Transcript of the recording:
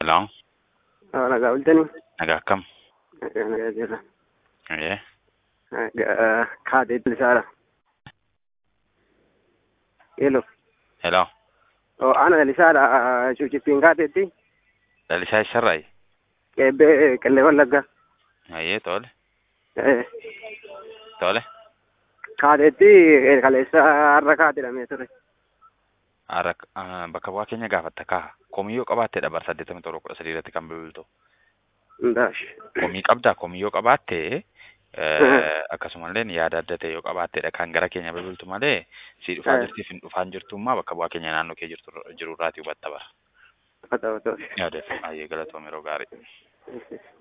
Hello, Ah, nagaa bultanii? nagaa akkam? Nagaa nagaa jirra. Ee, Nagaa kaatee bilisaadha. Hello. hello, Oh, ana bilisaadha. Cuucittiin kaateetti. lalisaa eessarraayi? Qeebbee qillee wallaggaa. Ayyee, tole, Eh, tole. Kaateetti kaleessa har'a kaatedhamee ture. Har'a ah, bakka bu'aa keenya gaafatta kaa. Komiyyoo qabaatteedha bara saddeettamii torba kudha sadii irratti kan bilbiltu. Ndaash. Komii qabdaa, komiyyoo qabaattee eh, akkasumallee yaada adda ta'e yoo qabaatteedha kan gara keenya bilbiltu malee si dhufaa Eh. jirtiif hin dhufaan jirtummaa bakka bu'aa keenya naannoo kee jirtu jirurraatii hubatta bara. Haa ta'u ta'u. Yaadeef, ayyee galatoom yeroo gaarii.